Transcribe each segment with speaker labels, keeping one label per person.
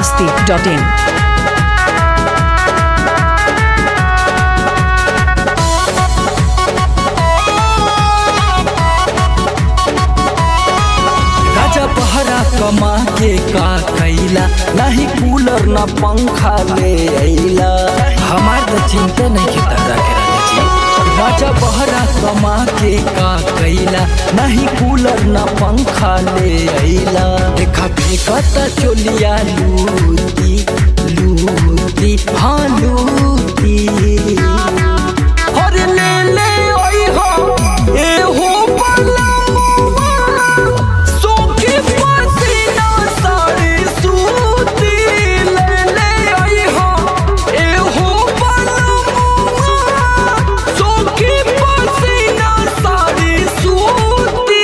Speaker 1: masti.in.
Speaker 2: राजा बहरा कमा के का कैला नहीं कूलर ना पंखा ले अइला हमार तो चिंता नहीं के दादा के राजा जी राजा बहरा कमा के का कैला नहीं कूलर ना पंखा ले अइला देखा फेंकता चोलिया लूटी लूटी हाँ लूटी और ले ले ओई हो ए हो बलमुआ सोखी पसीना साड़ी सूती ले ले आई हो ए हो बलमुआ सोखी पसीना साड़ी सूती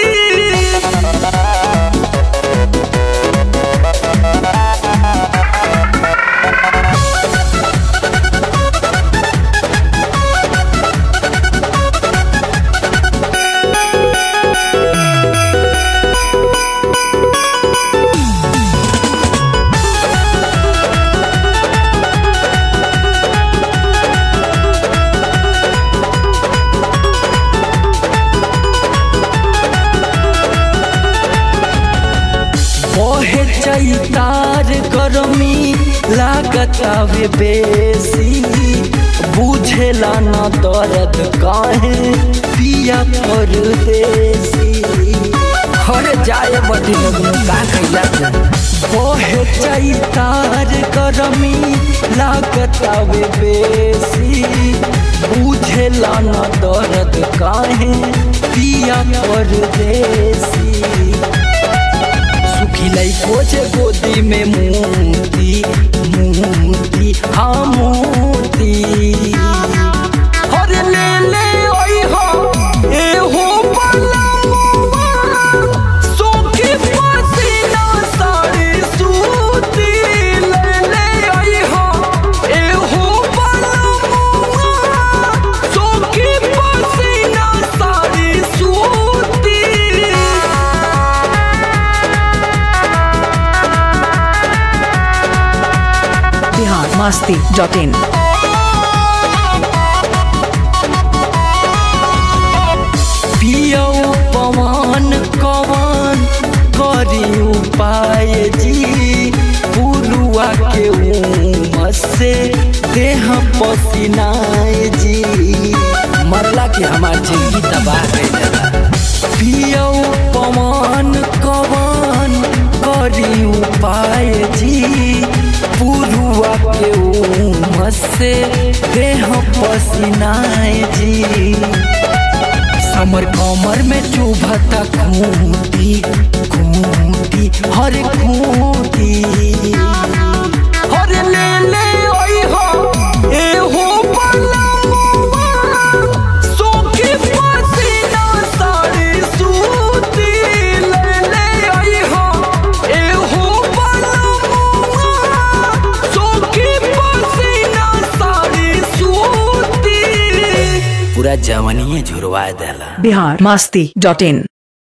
Speaker 2: बहे चैतार गरमी लागत आवे बेसी बुझेला न दर्द काहे पिया परदेसी हर जाए बदी लगनो का कैला बहे चैतार गरमी लागत आवे बेसी बुझेला न दर्द काहे पिया परदेसी सुखिलाई खोजे गोदी में मोती मोती हाँ मोती हर ले ले ओई हो ए हो बलमुआ सोखी पसीना साड़ी सूती ले ले ओई हो ए हो बलमुआ सोखी पसीना साड़ी सूती
Speaker 1: Bihar masti.in.
Speaker 2: पियो पवन कवन करी उपाय जी पुरुआ के उमस से देह पसीनाए जी मरला के हमार जिंदगी तबाह कर देला पियो पवन कवन करी उपाय जी पुरुआ के उमस से देह पसीनाए जी समर कमर में चुभता खूंटी खूंटी हर खूंटी हर ले ले ओई हो ए हो बलमुआ सोखी पसीना साड़ी सूती ले ले ओई हो ए हो बलमुआ सोखी पसीना साड़ी सूती पूरा जवनिए झुरवा देला
Speaker 1: Bihar masti.in.